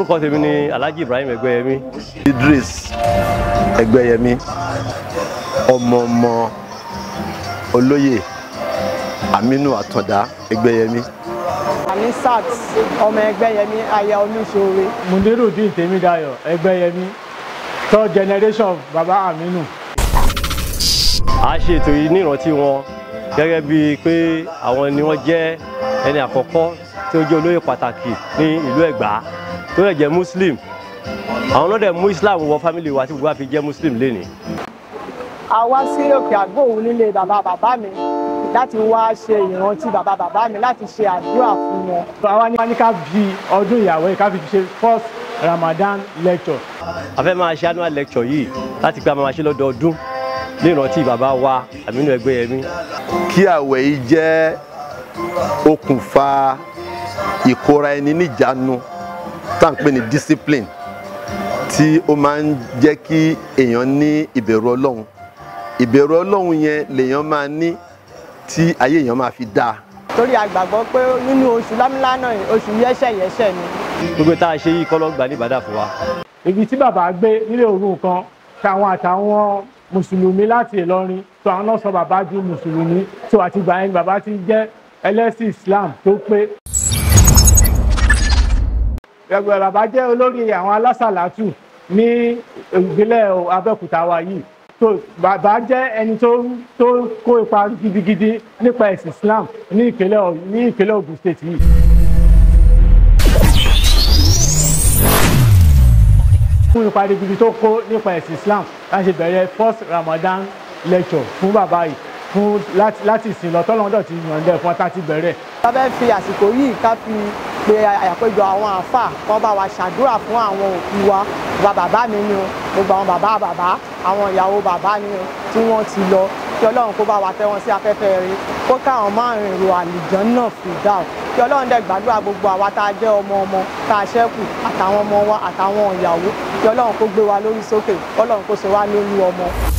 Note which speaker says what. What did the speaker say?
Speaker 1: orúkọ tèmi ni Alhaji Ibrahim Ẹgbẹ́yẹmí
Speaker 2: Idris Ẹgbẹ́yẹmí ọmọ ọmọ olóyè Aminu Àtàndá Ẹgbẹ́yẹmí.
Speaker 3: Anisat ọmọ Ẹgbẹ́yẹmí aya Omiṣore.
Speaker 4: Munirudin Tèmídayọ̀ Ẹgbẹ́yẹmí third generation of Baba Aminu.
Speaker 1: a ṣe ètò yìí ní ìrántí wọn gẹ́gẹ́ bíi pé àwọn ni wọ́n jẹ́ ẹni àkọ́kọ́ tí ó jẹ́ olóyè pàtàkì ní ìlú Ẹ̀gbá tó lè jẹ́ Muslim àwọn náà dẹ̀ mú Islam wọ fámìlì wa tí gbogbo wa fi jẹ́ Muslim lénìí.
Speaker 3: a wá sí òkè àgbòhùn nílé bàbá bàbá mi láti wá ṣe ìrántí bàbá bàbá mi láti ṣe àdúrà fún wọn.
Speaker 4: àwa ní ká fi ọdún ìyàwó yìí ká fi ṣe first Ramadan lecture.
Speaker 1: a fẹ́ máa ṣe annual lecture yìí láti pé a máa ṣe lọ́dọọdún ní ìrántí bàbá wa Aminu Ẹgbẹ́yẹmí.
Speaker 2: kí àwẹ̀ yìí jẹ́ okùnfà ìkóra ẹni níjàánu tá à ń pè ní discipline tí ó máa ń jẹ́ kí èèyàn ní ìbẹ̀rù Ọlọ́run ìbẹ̀rù Ọlọ́run yẹn lèèyàn máa ní tí ayé èèyàn máa fi dáa.
Speaker 3: torí a gbàgbọ́ pé nínú oṣù lámìlánà yìí oṣù yẹ́sẹ̀yẹ́sẹ̀ ni.
Speaker 1: gbogbo tá a ṣe yìí kọ́ ló gbà ní Ìbàdàn fún wa.
Speaker 4: ibi tí bàbá gbé nílé òru kan táwọn àtàwọn mùsùlùmí láti Ìlọrin tó àwọn náà sọ bàbá di mùsùlùmí tó àtìgbà yẹn bàbá ti jẹ́ ẹlẹ́sìn Islam tó pé ẹgbẹ́ bàbá jẹ́ olórí àwọn alásàlátù ní ìpínlẹ̀ Abẹ́òkúta wa yìí tó bàbá jẹ́ ẹni tó tó kó ipa gidigidi nípa ẹ̀sìn Islam ní ìpínlẹ̀ ní ìpínlẹ̀ Ògùn state yìí. fún ipa gidigidi tó kó nípa ẹ̀sìn Islam láti bẹ̀rẹ̀ first Ramadan lecture fún bàbá yìí fún láti ìsìn lọ tọ́lọ́dọ̀ ti yànjẹ́ fún ọtá ti bẹ̀rẹ̀.
Speaker 3: a fẹ́ fi àsìkò yìí ká fi pe àyàpéjọ àwọn àáfàá kó bá wa ṣàdúrà fún àwọn òkú wa bàbá bàbá mi ni o gbogbo àwọn bàbá bàbá àwọn ìyàwó bàbá ni o tí wọ́n ti lọ kí ọlọ́run kó bá wa tẹ́ wọn sí afẹ́fẹ́ rí kó káwọn márùn èrò àlùjànnà fìdáù kí ọlọ́run dẹ̀ gbàdúrà gbogbo àwa tá a jẹ́ ọmọ ọmọ tá a ṣẹ́kù àtàwọn ọmọ wa àtàwọn ìyàwó kí ọlọ́run kó gbé wa lórí sókè kí ọlọ́run kó ṣe wá lórí ọmọ.